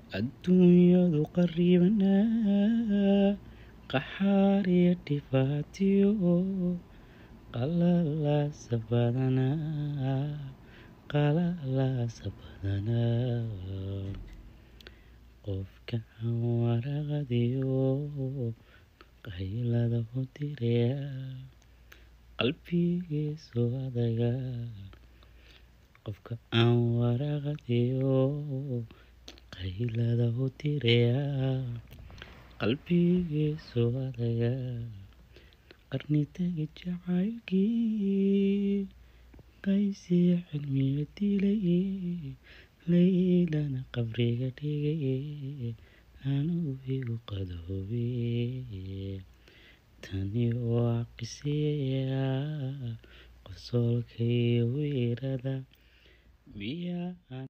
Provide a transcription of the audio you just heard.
adduunyadu qarribanaa qaxaar iyo dhibaatiyo qalalaasa badanaa qalalaasa badanaa qofka aan waraqadiyo qaylada u diraya qalbigiisu adaga qofka aan waraqadiyo qaylada u diraya qalbigiisu adaga qarni tagi jacaylkii qaysiya cilmiga dilay laylana qabriga dhigay anuu igu qadoobe tani waa qiseeya qosolka iyo weerada miyaa